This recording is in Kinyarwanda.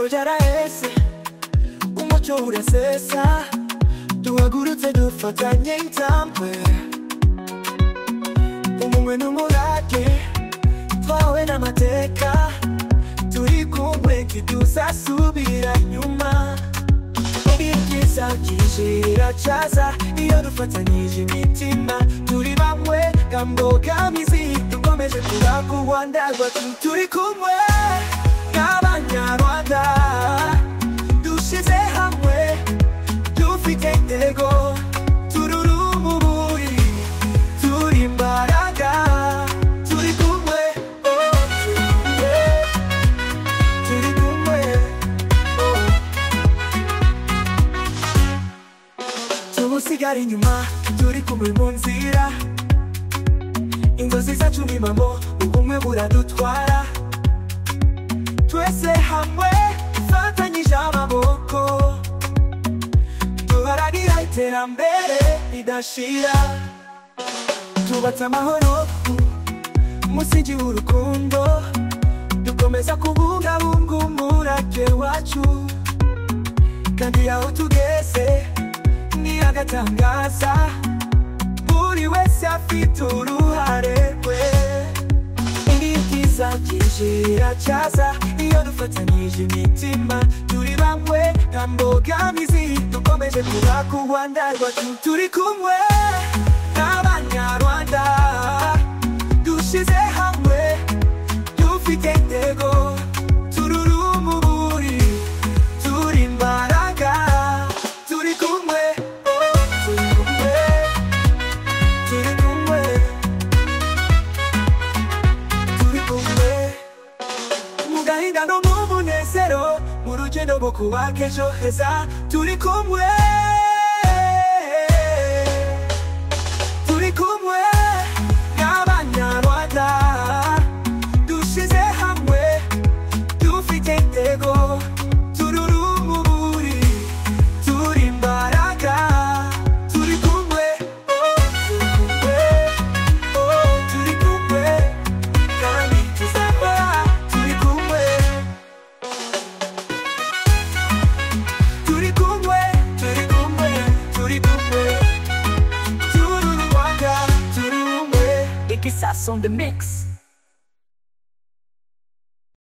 cyaraheze umuco urasesa duhagurutse dufatanye intambwe ubumwe n'umurage twawe n'amateka turi kumwe ntituzasubira inyuma ibyiza byinjirira caza iyo dufatanyije imitima turi bamwe kambogamizi tukomeje kubaka u rwanda rwacu turi kumwe nk'abanyarwanda dushize hamwe dufite intego tururumuburi turi imbaraga turi kumwe oh, turi kumwe turi kumwe oh. tumusigare inyuma turi kumwe mu nzira inzozi zacu ni impamo ubumwe buradutwara twese hamwe dufatanyije amaboko duharanira iterambere ridashira tubatse amahoro umusingi w'urukundo dukomeza kubungabunga umurage wacu kandi aho tugeze ni agatangaza buri wese afite uruhare rwe ibi byiza byinjira cyaza iyo dufatanyije imitima turi bamwe nta mbogamizi dukomeje kubaka u rwanda rwacu turi kumwe n'abanyarwanda dushize hamwe dufite intego tururumuburi turi imbaraga turi kumwe oh, turi kumwe turi kumwe turi kumwe mu gahinda no mu munezero mu rugendo rwo kubaka ejo heza turi kumwe turi kumwe n'abanyarwanda dushize hamwe dufite intego tururumuburi turi imbaraga turi kumwe oh, turi kumwe oh, turi kumwe kandi tuzaba turi kumwe turi kumwe turi kumwe turi kumwe turi u Rwanda turi kumwe Iki Sasso on the mix.